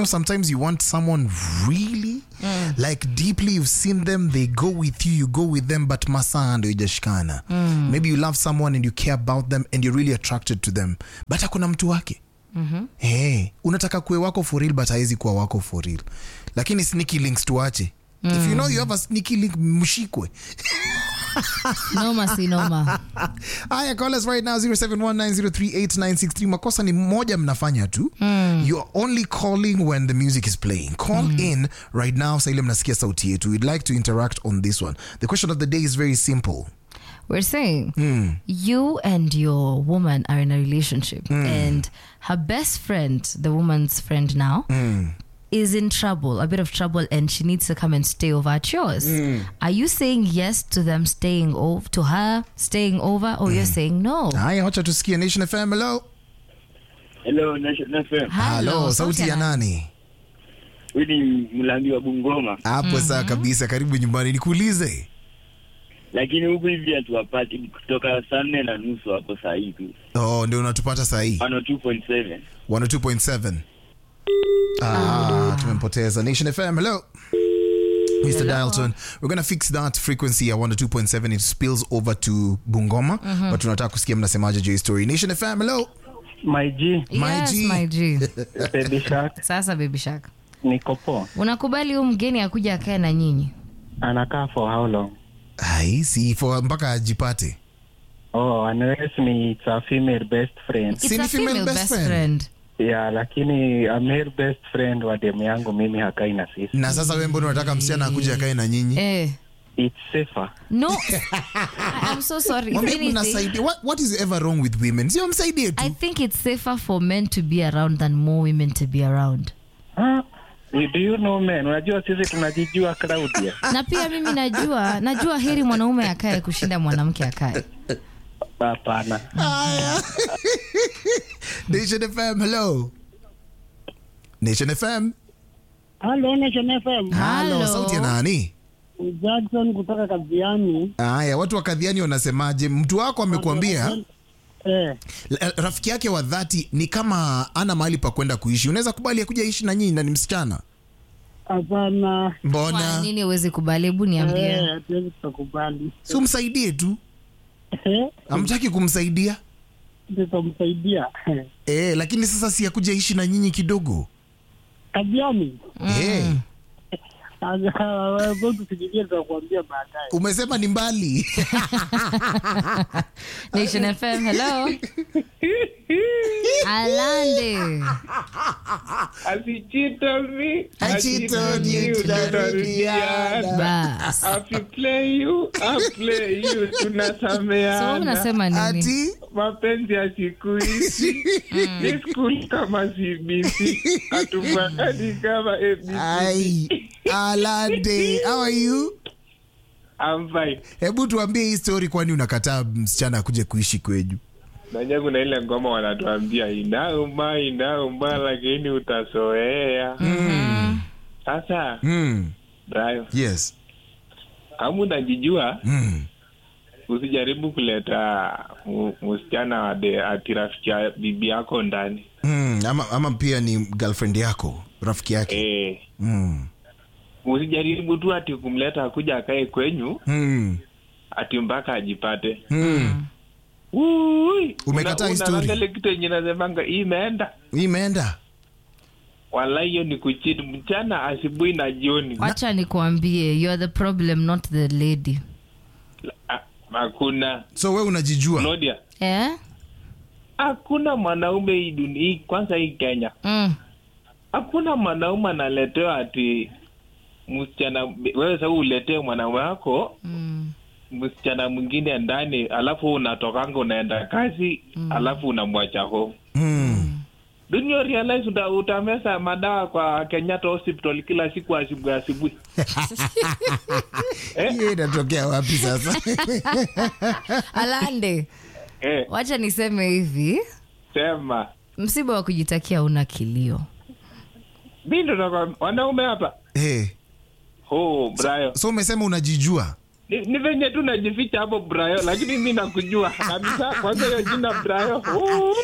know sometimes you want someone really like deeply you've seen them they go with you you go with them but masaa ndo ijashikana maybe you love someone and you care about them and you're really attracted to them but hakuna mtu wake hey, unataka kuwe wako for real but hawezi kuwa wako for real lakini sneaky links tuache if you know you have a sneaky link mshikwe noma si noma Aya, call us right now 0719038963. Makosa ni moja mnafanya tu. You're only calling when the music is playing. Call in right now sa ile mnasikia sauti yetu. We'd like to interact on this one. The question of the day is very simple. we're saying you and your woman are in a relationship and her best friend the woman's friend now is in trouble a bit of trouble and she needs to come and stay over at yours are you saying yes to them staying over to her staying over or you're saying no Aya, wacha tusikie Nation FM. Hello. Hello, Nation FM. Hello, sauti ya nani? Huyu ni Mlambi wa Bungoma, Hapo saa kabisa, karibu nyumbani. Nikuulize. lakini huku hivi hatuwapati kutoka saa nne na nusu hapo saa hii tu Oh, ndio unatupata saa hii. 102.7 102.7. Ah, tumempoteza. Nation FM, hello. Mr. Dialton, we're going to fix that frequency at 102.7. It spills over to Bungoma, but tunataka kusikia mnasemaje juu ya story. Nation FM, hello. My G, My yes, G. my G. Baby Shark, sasa baby shark niko poa. unakubali huu mgeni akuja akae na nyinyi Anakaa for how long? Ai, si for mpaka ajipate. Oh, unless ni it's a female best friend. It's Si ni a female female best best friend? friend. Yeah, lakini a male best friend wa demu yangu mimi hakai na sisi. Na sasa wewe mbona unataka msichana akuje akae na nyinyi? Eh. It's safer. No, I- I'm so sorry. If Mwambie anything, mnasaidia. What, what is ever wrong with women? Sio msaidie I tu. think it's safer for men to be around than more women to be around. Ah, do you know man, unajua sisi tunajijua Claudia. Na pia mimi najua, najua heri mwanaume akae kushinda mwanamke akae. Hapana. Nation FM, hello. Nation FM. Halo, Nation FM. Hello, Hello. sauti ya nani? Jackson kutoka Kaziani. Haya, watu wa kadhiani wanasemaje? Mtu wako amekuambia Eh, la- rafiki yake wa dhati ni kama ana mahali pa kwenda kuishi. Unaweza kubali akuja ishi na nyinyi na ni msichana? hapana. Kwa Mbona nini uwezi kubali? Hebu niambie. Eh, hatuwezi tukakubali. si umsaidie tu? Eh, Amtaki kumsaidia tutamsaidia. eh, lakini sasa si akuja ishi na nyinyi kidogo Kaziani. eh, Wewe tusijilie tutakuambia baadaye. umesema ni mbali Nation FM, hello. Alande. Asichitomi, Achitoni, tutarudiana. Bas. Afiplay you, aplay you, So tunasameana. unasema nini? ati Mapenzi ya siku hizi ni skuli kama CBC, hatufuatani kama ABC. ai alande how are you I'm fine. hebu tuambie hii story kwani unakataa msichana akuje kuishi kwenyu Najua kuna ile ngoma wanatuambia inauma inauma, lakini utasoea. Sasa mm. Brayo, yes kama unajijua mm. usijaribu kuleta mu- msichana wa de- ati rafiki ya bibi yako ndani Mm. Ama, ama pia ni girlfriend yako rafiki yake eh, mm. usijaribu tu ati kumleta akuja akae kwenyu Mm. ati mpaka ajipate Mm. Ui, Umekataa una- hii story? unaangalia ile kitu yenye nasemanga hii imeenda Hii imeenda wala hiyo ni kuchiti mchana asubuhi na jioni Wacha nikuambie, you are the problem not the lady. Ah, hakuna so we unajijua Nodia, Eh? hakuna mwanaume hii dunia hii kwanza hii kenya Mm. hakuna mwanaume analetewa ati msichana wewe sasa uletee mwanaume wako Mm. msichana mwingine ndani alafu unatokanga unaenda kazi alafu unamwacha home mm. Don't you realize uta, utamesa madawa kwa Kenyatta hospital kila siku asubuhi asubuhi hiyo inatokea wapi sasa Alande, eh, wacha niseme hivi, sema msiba wa kujitakia una kilio. mi ndo nakwambia, wanaume hapa hey. oh, Brayo so umesema unajijua ni, ni venye tu najificha hapo Brayo, lakini mi nakujua kabisa. Kwanza hiyo jina Brayo, uh,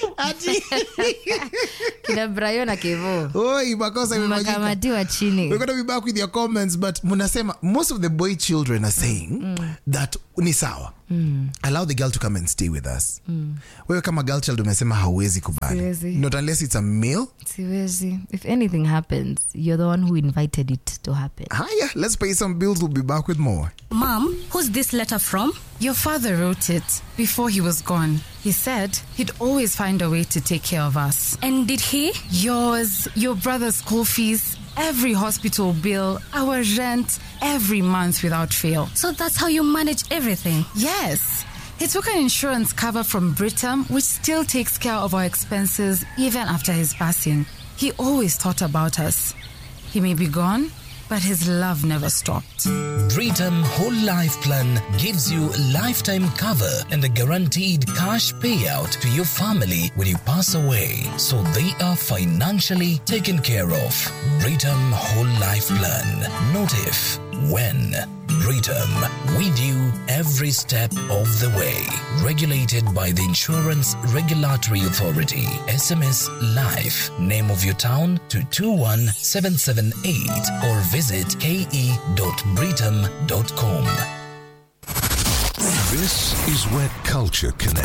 kina Brayo na Kevo Oi, makosa imefanyika. makamatiwa chini We're gonna be back with your comments, but munasema most of the boy children are saying that ni sawa. Allow the girl to come and stay with us. Wewe kama girl child umesema hauwezi kubali. Siwezi. Not unless it's a male. siwezi if anything happens you're the one who invited it to happen Haya, let's pay some bills. We'll be back with more. Mom, who's this letter from? Your father wrote it before he was gone. He said he'd always find a way to take care of us. And did he? Yours, your brother's school fees, every hospital bill, our rent, every month without fail. So that's how you manage everything. Yes. He took an insurance cover from Britam, which still takes care of our expenses even after his passing. He always thought about us. He may be gone, but his love never stopped. Britam Whole Life Plan gives you lifetime cover and a guaranteed cash payout to your family when you pass away, so they are financially taken care of. Britam Whole Life Plan. Not if, when. Britam, with you every step of the way. Regulated by the Insurance Regulatory Authority. SMS Life. Name of your town to 21778 or visit ke.britam.com. This is where culture connects.